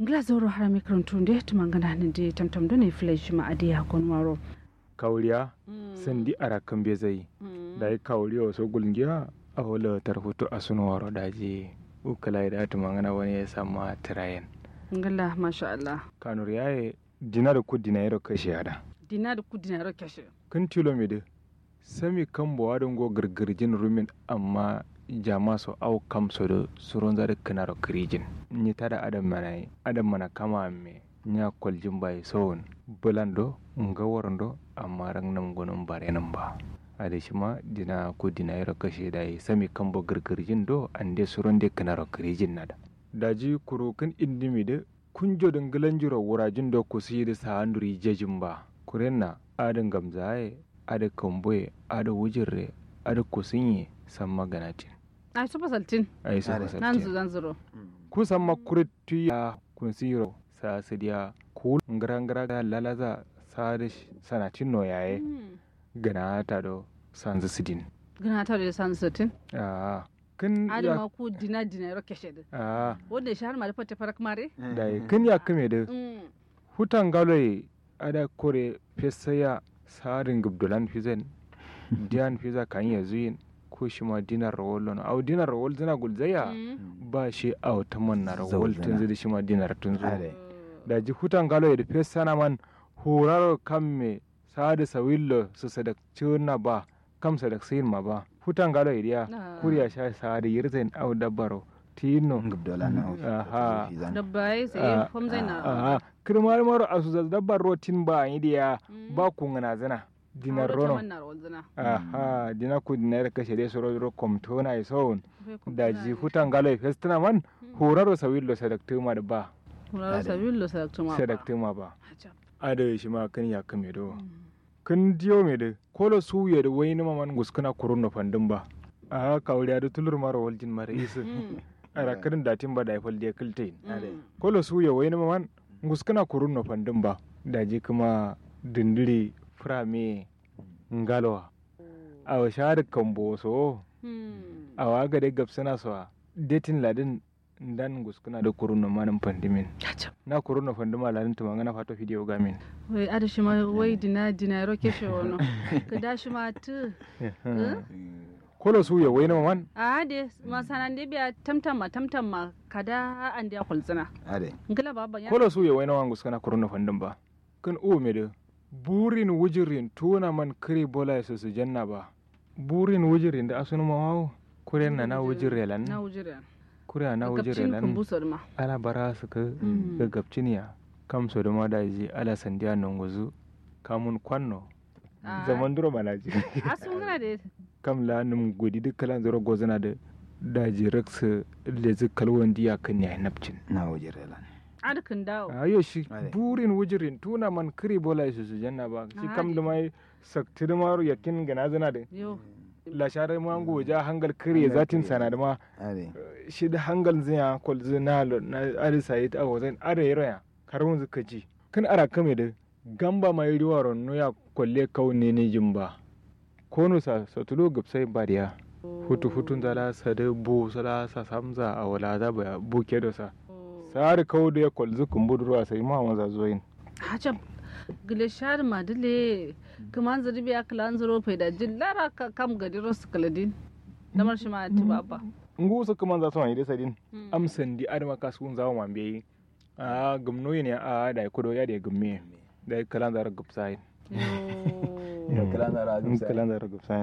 ngla zoro harami karantu nde tumangana nde tamtam do ne flesh ma adiya kon waro kauriya sandi ara kambe zai da yi kauriya so gulngiya a wala tarhutu a sunu waro daji ukala da tumangana wani ya sama tirayen ngala masha Allah kanur yaye dinar ku dinayro kashe hada dinar ku dinar kashe kun tilo mi de sami kan bo wadon go girgirjin rumin amma jama so au kam so do suron zare kanaro kirijin ni tada adam mana adam mana kama me nya koljin bai sowon bulando nga warando amma rang nam gonon bare nan ba ade shima dina ko dina yaro kashe dai sami kan bo girgirjin do ande suron de kanaro kirijin nada daji kuro kan indimi de kunjo dangalan jiro wurajin do ku sidi sa anduri jejin ba kurenna adin gamzaye ada kamboye ada wujirre ada kusinye san maganatin ai su fasaltin ai sa nan fasaltin zu zan zuro ku san makuritu ya kun siro sa sidiya ku ngara ngara ga lalaza sa da sanatin no yaye gana ta do sanzu sidin gana ta da san satin ah kin ya adama ku dina dinar kashe da ah wanda shahar ma da fata farak mare da kin ya kame da hutan galoye ada kore fesaya sarin gubdulan fizen diyan fiza kan ya zuyin ko shi ma dinar rawol no au dinar rawol zana gulzaya ba shi au ta man na rawol tun zai shi ma dinar tun zo Are. da ji hutan galoye da fesana man horaro kan me sada sawillo su sadak na ba kam sadak sayin ma ba hutan galoye dia Ah. kuriya sha sada yirzen au dabbaro tino ngubdola na Aha. dabba ya sai Ah, fam zai na Aha, kirmar maro a su dabbar rotin ba yi diya ba ku ngana zana dinar rono. rono Aha, dina ku dinar kashe dai soro ro komto na isoun. Da ji hutan galo festina man horaro sawillo sadaktuma da ba. Kuraro sabillo sadaktuma ba Sadaktuma ba. Hajab. Ada shi ma kan ya kame do. Kun diyo me da kolo suye da wai ni maman guskuna kurun fandin ba. Aha, kawriya da tulur maro waljin mara isu. Ara kirin datin ba da ifal da kiltain. kolo su ya wai man nguskana kurun no fandin ba daji kuma dindiri frame ngalwa a wa shahar kambo so a wa ga dai gabsana so detin ladin dan nguskana da kurun no manin fandimin Hajab. na kurun no fandima ladin tuma ngana fato video gamin wai ada shi ma wai dina dina ro keshe wono ka da shi ma tu kolo su ya wai man a de masanan de biya tamtamma tamtamma kada an da kulzina ade ngala baba ya kolo su ya wai man nguskana kurun no fandin ba kan o me da burin wujirin tuna man kiri bola ya su janna ba burin wujirin da asunu mawawo kuren na na wujire lan na wujira kura na wujire kapcin kun lan busar ma ala bara su ka Mm. gaggabciniya kam so da ma da ji ala sandiya nan guzu kamun kwanno Ah. zaman duro malaji a sun gana da kam la num godi duk kalan zoro gozana da daji raksa lezi kalwan diya kan ya napcin na wajirela adakin dawo ayo shi Ade. burin wujirin tuna man kiri bola su su janna ba shi kam Ade. da mai sakti da maru yakin gana zana da yo la share ma goja hangal kiri Hangal zatin kiri. sana da ma ade shi da hangal zinya kol zina lo na arisa yi ta wazan are yaya karun zuka ji kan ara kame da gamba mai riwa ronno ya kolle kaune ne jimba kono sa satulo gapsai bariya hutu hutun zala sa da bu sala sa samza a wala za ba buke da sa sari kawo da ya kol zukun budurwa sai ma maza zoyin hajab gile shar madile kaman zari biya kalan zaro fai da jin lara ka kam gadi rosu kaladin damar shi ma ti baba ngu su kuma za su wani da sadin amsan di adama kasuwan zawo man biyi a gumno ne a da ya kudo ya da ya gumme da ya kalan zara gupsai yo Yo, kalan zara gupsai. kalan zara gupsai